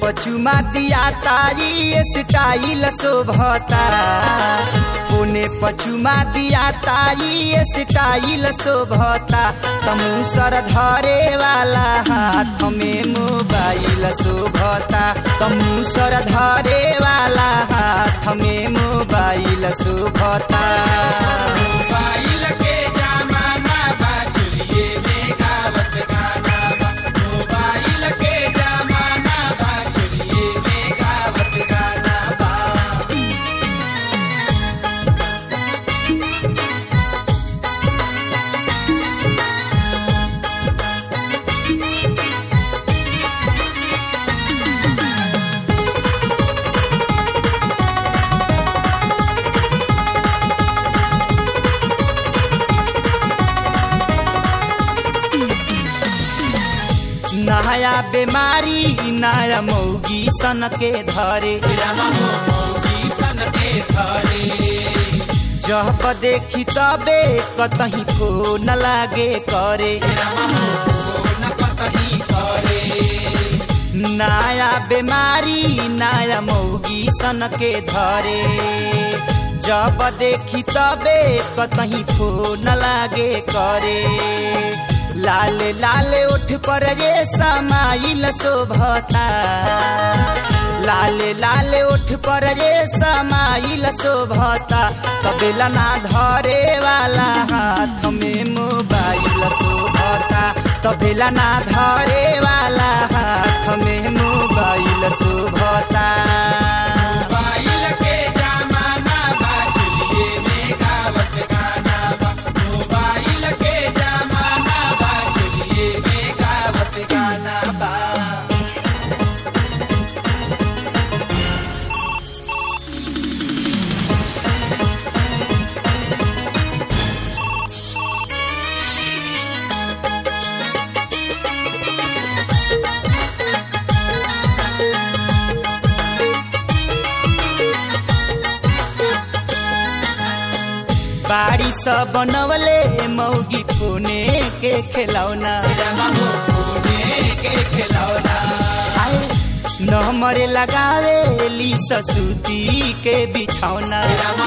पचुमा दिया तारी स्टाइल शोभता पुने पचुमा दिया तारी स्टाइल शोभता तमुसर धरे वाला हाथ में मोबाइल शोभता तमुसर धरे वाला हाथ में मोबाइल शोभता मोबाइल के जमाना बा चलिए में गावत गाना बा मोबाइल के जमाना बा चलिए में गावत गाना बा नया बीमारी नया मौगी सन के धरे जब देखी तबे कतही फोन लागे करे नया बीमारी नया मौगी सन के धरे जब देखी तबे कतही फोन लागे करे लाल लाल उठ पर ये समाइल शोभता लाल लाल उठ पर ये समाइल शोभता कबेला ना धरे वाला हाथ में मोबाइल शोभता तबेला ना धरे वाला हाथ में मोबाइल शोभता मोबाइल के जमाना बा चलिए में गावत गाना बा मोबाइल के जमाना बा चलिए में गावत गाना बा बाड़ी सब बनवले मौगी फोने के खिलौना आए, नंबर लगावे ली ससुती के बिछौना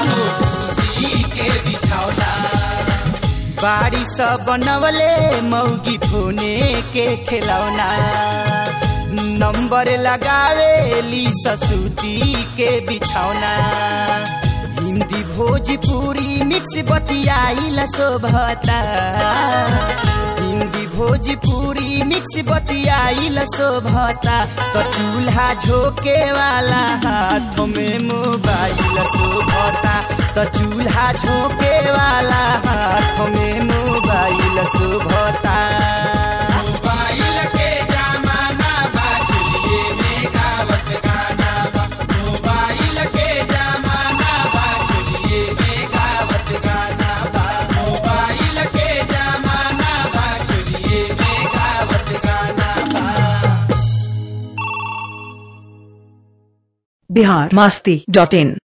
बाड़ी सब बनवले मौगी फोने के खिलौना नंबर लगावे ली ससुती के बिछौना हिंदी भोजपुरी मिक्स बतियाइल शोभता हिंदी भोजपुरी मिक्स बतियाइल शोभता तो चूल्हा झोंके वाला हाथ में मोबाइल शोभता तो चूल्हा झोंके वाला हाथ में मोबाइल शोभता मोबाइल के जमाना बा चलिए में गावत गाना बा मोबाइल के जमाना बा चलिए में गावत गाना बा मोबाइल के जमाना बा चलिए में गावत गाना बा बिहार मस्ती डॉट इन